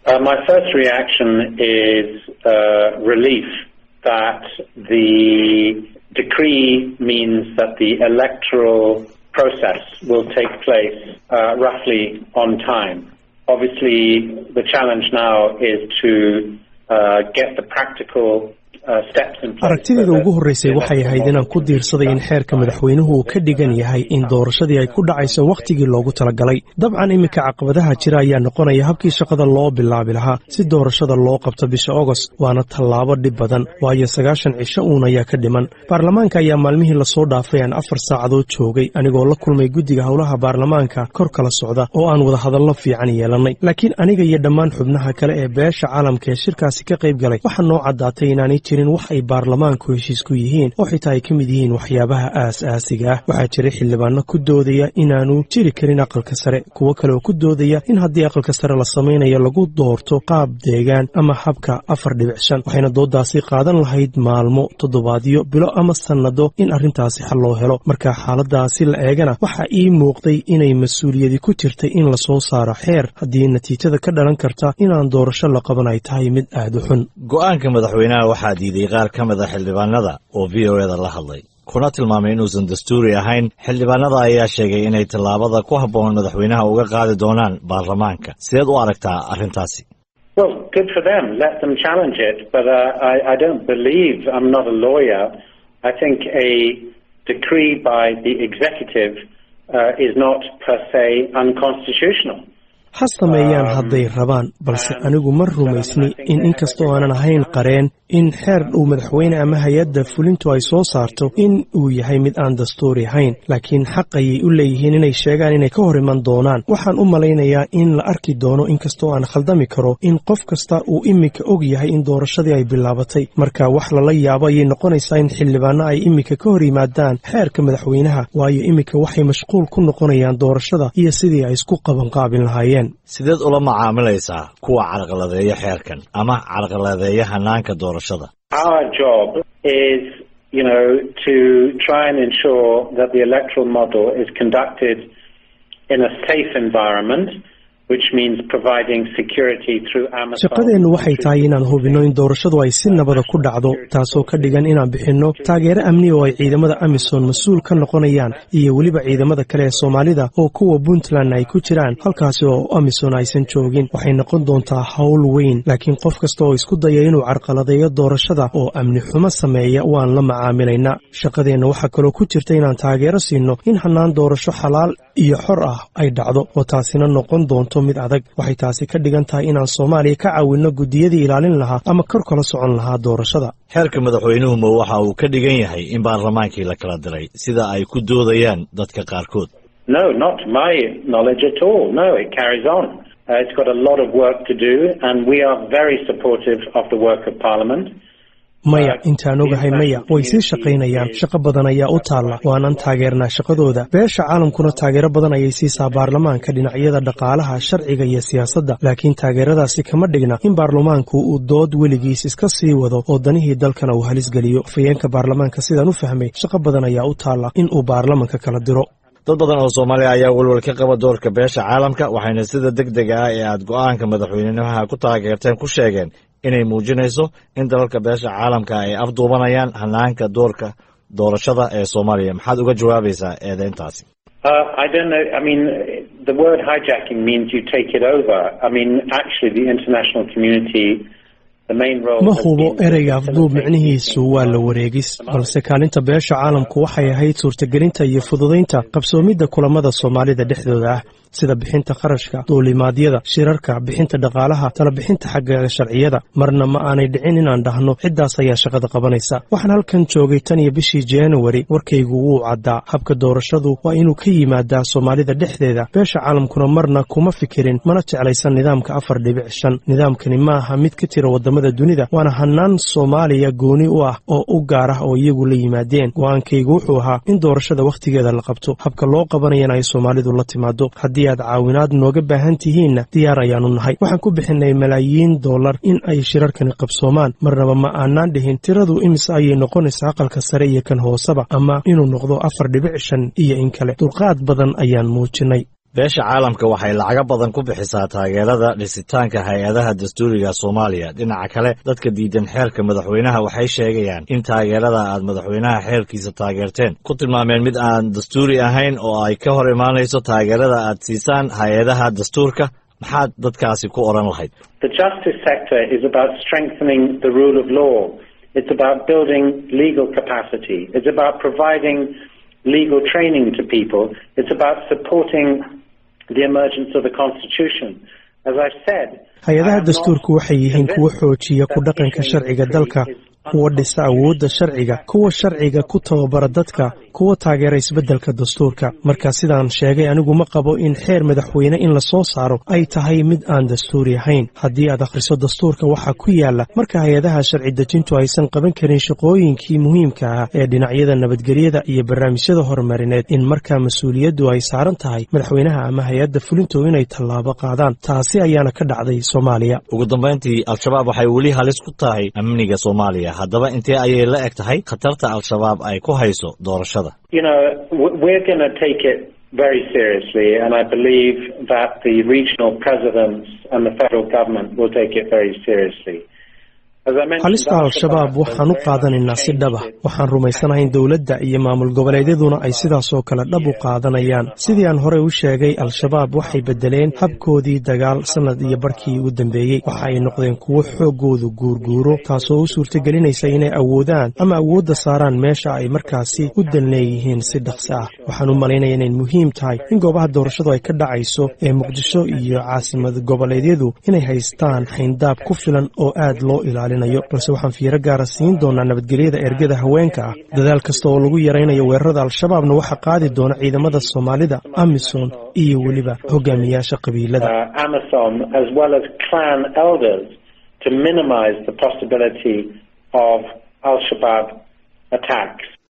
Uh, my first reaction is uh, relief that the decree means that the electoral process will take place uh, roughly on time. Obviously, the challenge now is to uh, get the practical uh, steps in place. aragtideeda ugu horreysay waxay ahayd inaan ku diirsaday in xeerka madaxweynuhu uu ka dhigan yahay in doorashadii ay ku dhacayso wakhtigii loogu talagalay dabcan iminka caqabadaha jira ayaa noqonaya habkii shaqada loo bilaabi lahaa si doorashada loo qabto bisha ogost waana tallaabo dhib badan waayo sagaashan cisho uun ayaa ka dhiman baarlamaanka ayaa maalmihii lasoo dhaafay aan afar saacadood joogay anigoo la kulmay guddiga howlaha baarlamaanka kor kala socda oo aan wadahadallo fiican yeelannay laakiin aniga iyo dhammaan xubnaha kale ee beesha caalamka ee shirkaasi ka qayb galay waxaa noo caddaatay inaanay jirin wax ay baarlamaanku heshiis ku yihiin oo xitaa ay ka mid yihiin waxyaabaha aas-aasiga ah waxaa jiray xildhibaano ku doodaya inaanu jiri karin aqalka sare kuwo kale oo ku doodaya in haddii aqalka sare la samaynayo lagu doorto qaab deegaan ama habka afar dhibic shan waxayna doodaasi qaadan lahayd maalmo toddobaadyo bilo ama sannado in arrintaasi xal loo helo marka xaaladaasi la eegana waxaa ii muuqday inay mas-uuliyadi ku jirtay in lasoo saaro xeer haddii natiijada ka dhalan karta inaan doorasho la qaban ay tahay mid aad u xun go-aanka madaxweynaha waxaa diiday qaar ka mid a xildhibaanada oo v o eda la hadlay kuna tilmaamay inuusan dastuuri ahayn xildhibaanada ayaa sheegay inay tallaabada ku habboon madaxweynaha uga qaadi doonaan baarlamaanka sideed u aragtaa arrintaasi Well, good for them. Let them challenge it. But uh, I, I don't believe, I'm not a lawyer, I think a decree by the executive uh, is not per se unconstitutional. ha sameeyaan hadday rabaan balse anigu ma rumaysni in inkastoo aanan ahayn qareen in xeer uu madaxweyne ama hay-adda fulintu ay soo saarto in uu yahay mid aan dastuuri ahayn laakiin xaq ayay u leeyihiin inay sheegaan inay ka hor iman doonaan waxaan u malaynayaa in la arki doono inkastoo aan khaldami karo in qof kasta uu iminka og yahay in doorashadii ay bilaabatay marka wax lala yaabo ayay noqonaysaa in xildhibaano ay iminka ka hor yimaadaan xeerka madaxweynaha waayo iminka waxay mashquul ku noqonayaan doorashada iyo sidii ay isku qabanqaabin lahaayeen sideed ula macaamilaysaa kuwa carqaladeeya xeerkan ama carqaladeeya hanaanka doorashada Our job is, you know, to try and ensure that the electoral model is conducted in a safe environment, which means providing security through Amazon. shaqadeennu waxay tahay inaan hubinno in doorashadu ay si nabada ku dhacdo taasoo ka dhigan inaan bixinno taageero amni oo ay ciidamada amisom mas-uul ka noqonayaan iyo weliba ciidamada kale ee soomaalida oo kuwa puntland ay ku jiraan halkaasi oo amisom aysan joogin waxay noqon doontaa howl weyn laakiin qof kasta oo isku daya inuu carqaladeeyo doorashada oo amni xumo sameeya waan la macaamilaynaa shaqadeenna waxaa kaloo ku jirta inaan taageero siinno in hannaan doorasho xalaal iyo xor ah ay dhacdo oo taasina noqon doonto mid adag waxay taasi ka dhigan tahay inaan soomaaliya ka caawinno guddiyadii ilaalin lahaa ama kor kala socon lahaa doorashada xeerka madaxweynuhu ma waxa uu ka dhigan yahay in baarlamaankii la kala diray sida ay ku doodayaan dadka qaarkood No, not to my knowledge at all. No, it carries on. Uh, it's got a lot of work to do, and we are very supportive of the work of Parliament. maya intaan ogahay maya way sii shaqaynayaan shaqo badan ayaa u taalla waanaan taageernaa shaqadooda beesha caalamkuna taageero badan ayay siisaa baarlamaanka dhinacyada dhaqaalaha sharciga iyo siyaasadda laakiin taageeradaasi kama dhigna in baarlamaanku uu dood weligiis iska sii wado oo danihii dalkana uu halis geliyo afayeenka baarlamaanka sidaan u fahmay shaqo badan ayaa u taalla in uu baarlamanka kala diro dad badan oo soomaaliya ayaa welwel ka qaba doorka beesha caalamka waxayna sida deg dega ah ee aad go'aanka madaxweynaha ku taageerteen ku sheegeen inay muujinayso in dalalka beesha caalamka ay afduubanayaan hanaanka doorka doorashada ee soomaaliya maxaad uga jawaabaysaa eedeyntaasi Uh, I don't know. I mean, the word hijacking means you take it over. I mean, actually, the international community, the main role. ma has hubo been to ereyga afduub facilitate micnihiisu waa la wareegis balse kaalinta beesha caalamku waxay ahayd suurtagelinta iyo fududaynta qabsoomidda kulamada soomaalida dhexdooda ah sida bixinta kharashka duulimaadyada shirarka bixinta dhaqaalaha talabixinta xagga sharciyada marna ma aanay dhicin inaan dhahno ciddaas ayaa shaqada qabanaysa waxaan halkan joogay tan iyo bishii januari warkaygu wuu caddaa habka doorashadu waa inuu ka yimaadaa soomaalida dhexdeeda beesha caalamkuna marna kuma fikirin mana jeclaysan nidaamka afar dhibic shan nidaamkani ma aha mid ka tira wadamada dunida waana hanaan soomaaliya gooni u ah oo u gaar ah oo iyagu la yimaadeen go-aankaygu wuxuu ahaa in doorashada wakhtigeeda la qabto habka loo qabanayana ay soomaalidu la timaado haddii aad caawinaad nooga baahan tihiinna diyaar ayaanu nahay waxaan ku bixinay malaayiin dollar in ay shirarkani qabsoomaan marnaba ma aanaan dhihin tiradu imise ayay noqonaysaa aqalka sare iyo kan hooseba ama inuu noqdo afar dhibic shan iyo in kale dulqaad badan ayaan muujinay beesha caalamka waxay lacago badan ku bixisaa taageerada dhisitaanka hay-adaha dastuuriga soomaaliya dhinaca kale dadka diidan xeerka madaxweynaha waxay sheegayaan in taageerada aad madaxweynaha xeerkiisa taageerteen ku tilmaameen mid aan dastuuri ahayn oo ay ka hor imaanayso taageerada aad siisaan hay-adaha dastuurka maxaad dadkaasi ku odhan lahayd The justice sector is about strengthening the rule of law. It's about building legal capacity. It's about providing legal training to people. It's about supporting the emergence of the Constitution. As I've said, hay-adaha dastuurku waxay yihiin kuwo xoojiya ku dhaqanka sharciga dalka kuwa dhisa awoodda sharciga kuwa sharciga ku tababara dadka kuwa taageera isbeddelka dastuurka marka sidaan sheegay anigu ma qabo in xeer madaxweyne in la soo saaro ay tahay mid aan dastuuri ahayn haddii aad akhriso dastuurka waxaa ku yaala marka hay-adaha sharci dejintu aysan qaban karin shaqooyinkii muhiimka ah ee dhinacyada nabadgelyada iyo barnaamijyada horumarineed in markaa mas-uuliyaddu ay saaran tahay madaxweynaha ama hay-adda fulintu inay tallaabo qaadaan taasi ayaana ka dhacday soomaaliya ugu dambayntii al-shabaab waxay weli halis ku tahay amniga soomaaliya haddaba intee ayay la eg tahay khatarta al-shabaab ay ku hayso doorashada you know, w- we're going to take it very seriously, and I believe that the regional presidents and the federal government will take it very seriously. As I mentioned, halista al-shabaab waxaan u qaadanaynaa si dhab ah waxaan rumaysanahay in dowladda iyo maamul goboleedyaduna ay sidaasoo kale dhab u qaadanayaan sidii aan horey u sheegay al-shabaab waxay beddeleen habkoodii dagaal sannad iyo barkii u dambeeyey waxa ay noqdeen kuwo xooggoodu guurguuro taasoo u suurtagelinaysa inay awoodaan ama awoodda saaraan meesha ay markaasi u dan leeyihiin si dhaqsi ah waxaan u malaynaya inay muhiim tahay in goobaha doorashadu ay ka dhacayso ee muqdisho iyo caasimad goboleedyadu inay haystaan xayndaab ku filan oo aad loo ilaaliyo balse waxaan fiiro gaara siin doonaa nabadgelyada ergada haweenka ah dadaal kasta oo lagu yaraynayo weerarada al-shabaabna waxaa qaadi doona ciidamada soomaalida amisom iyo weliba hogaamiyaasha qabiilada uh, Amazon as well as clan elders to minimize the possibility of Al-Shabaab attacks.